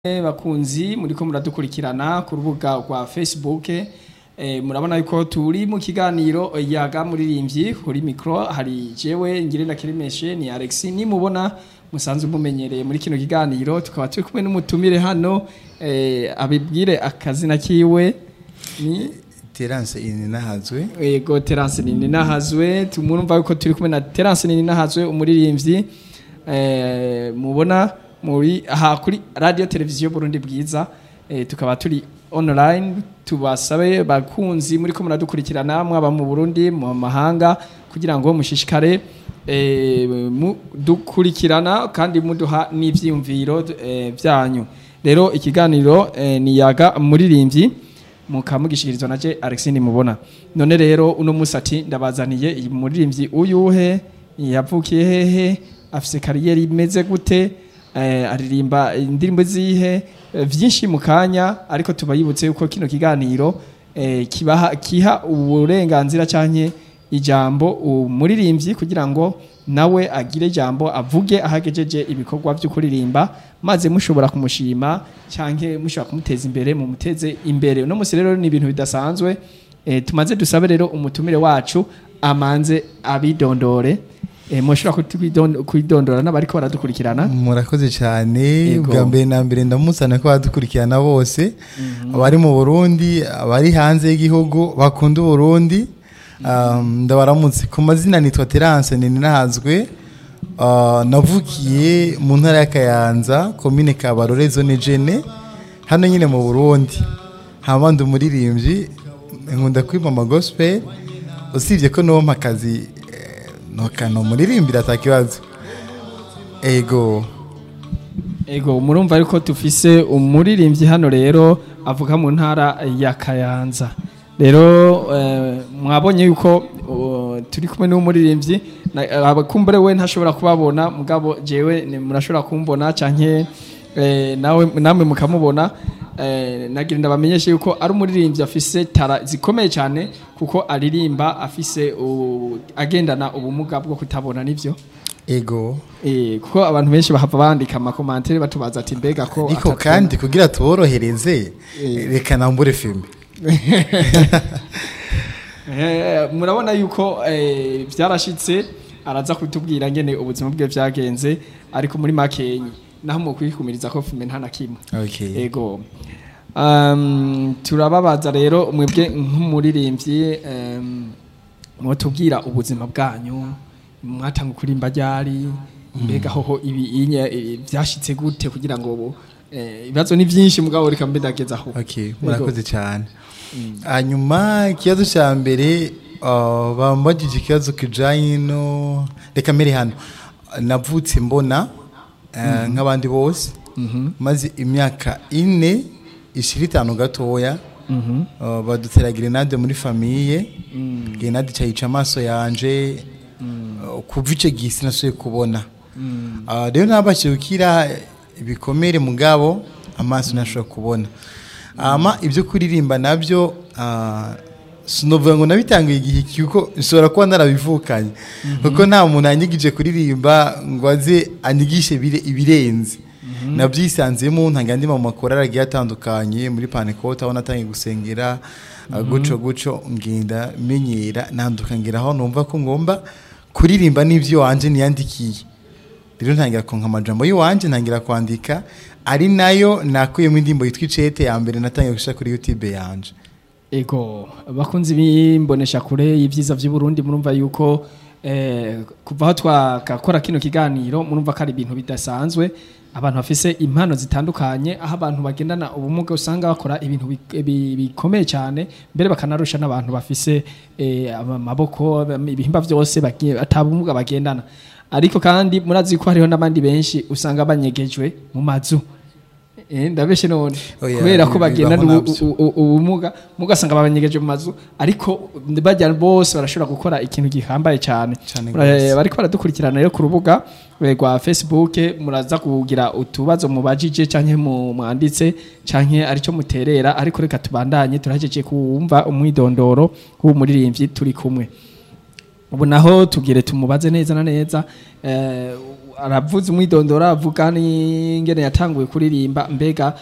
bakunzi muriko muradukurikirana ku rubuga rwa Facebook eh, murabona yuko turi mu kiganiro yaga muririmbyi kuri micro hari jewe ngirenda kirimeshe ni Alex nimubona musanzwe mumenyereye muri kino kiganiro tukaba turi kumwe n'umutumire hano eh, abibwire akazina kiwe ni Terence Ininahazwe Ego Terence nini nahazwe tumurumva yuko turi kumwe na Terence nini nahazwe umuririmbyi eh mubona muri aha kuri radio televiziyo Burundi bwiza eh, tukaba turi online tubasabe bakunzi muri ko muradukurikirana mwaba mu Burundi mu mahanga kugira ngo mushishikare eh, mudukurikirana kandi muduha n'ivyiyumviro eh, byanyu rero ikiganiro eh, ni yaga muririmbyi mukamugishikirizwa naje Alexine mubona none rero uno musati ndabazaniye iyi muririmbyi uyuhe yavukiye hehe afise kariyeri imeze gute eh, aririmba indirimbo zihe eh, vyinshi mu kanya ariko tubayibutse yuko kino kiganiro eh, kibaha kiha uburenganzira canke ijambo umuririmbyi kugira ngo nawe agire ijambo avuge ahagejeje ibikorwa byo kuririmba maze mushobora kumushima cyanke mushobora kumuteza imbere mu muteze imbere uno musi rero ni ibintu bidasanzwe e, tumaze dusabe rero umutumire wacu amanze abidondore e, mushobora kutwidon- kwidondora n'abariko baradukurikirana murakoze cyane Yego. bwa mbere na mbere ndamusana ko badukurikirana bose abari mu Burundi abari hanze y'igihugu bakunda Burundi um, ndabaramutse ku mazina nitwa Terence Ininahazwe uh, navukiye mu ntara ya Kayanza komine Kabarore zone Jene hano nyine mu Burundi hama ndi umuririmbyi nkunda kwimama gospel usibye ko nompa akazi eh, nokano muririmbira atakibazo ego ego murumva yuko tufise umuririmbyi hano rero avuga mu ntara ya Kayanza rero eh, mwabonye yuko uh, turi kumwe n'umuririmbyi na- abakumbure we ntashobora kubabona mugabo jewe ni- murashobora kumbona canke eh, nawe namwe mukamubona eh, nagira ndabamenyeshe yuko ari umuririmbyi afise tara zikomeye cyane kuko aririmba afise u- agendana ubumuga bwo kutabona nivyo ego Eh, kuko abantu benshi bahava bandika amakomantere batubaza ati mbega ko ariko atatubona." kandi kugira tuborohereze Eh. reka nambure filime Eh, murabona yuko eh, byarashitse araza kutubwira ngene ubuzima bwe byagenze ariko muri makenyi naho mu kwikumiriza ko fume nta na kimwe okay. ego um, turababaza rero mwebwe nk'umuririmbyi um, mwotubwira ubuzima bwanyu mwatanga kurimba ryari mbega hoho ibi inye eh, vyashitse gute kugira ngo bo eh, ibibazo ni vyinshi mugabo reka mbe ndageza aho okay. murakoze cyane hanyuma ikibazo cya mbere uh, bambagije ikibazo kijanye no reka mbere hano navutse mbona uh, nk'abandi bose maze imyaka ine ishira itanu gatoya uh, badutera grenade muri famiye grenade cyayica amaso yanje uh, kuva ico gihe sinasubiye kubona Uh, rero nabashije gukira ibikomere mugabo amaso ntashobora kubona ama ibyo kuririmba nabyo uh, sinovuga ngo nabitangiye igihe kuko nshobora kuba narabivukanye kuko nta muntu yanyigije kuririmba ngo aze anyigishe bire- ibirenze nabyisanzemo ntanga andi mu makorari agiye atandukanye muri panekota aho natangiye gusengera uh, guco guco ngenda menyera nanduka ngera aho numva ko ngomba kuririmba n'ibyo wanje niyandikiye rero ntangira konka amajambo y'iwanje ntangira kwandika ari nayo nakuyemo indirimbo yitwa icete ya mbere natangiye gushyira kuri youtube yanje Ego, bakunzi bimbonesha kure y'ivyiza vy'u Burundi murumva yuko eh, kuva aho twakakora kino kiganiro murumva ko ari ibintu bidasanzwe abantu bafise impano zitandukanye aho abantu bagendana ubumuga usanga bakora ibintu bi- bi- bikomeye cyane mbere bakanarusha n'abantu bafise eh, amaboko ibihimba vyose bagiye atabumuga bagendana ariko kandi murazi ko hariho n'abandi benshi usanga banyegejwe mu mazu Eh, ndabeshe none Oya, kubera ko bibaho bagendana ubu- navyo. u- u- ubumuga mugasanga babanyegeje mu mazu ariko bajya bose barashobora gukora ikintu gihambaye cyane Cane Mura- gose. bariko baradukurikirana rero ku rubuga eh, rwa Facebook muraza kugira utubazo mubajije canke mu mwanditse canke arico muterera ariko reka tubandanye turahejeje kumva umwidondoro w'umuririmbyi turi kumwe ubu naho tugire tumubaze neza na neza eh, aravuze umwidondoro avuga n'ingene yatanguye kuririmba mbega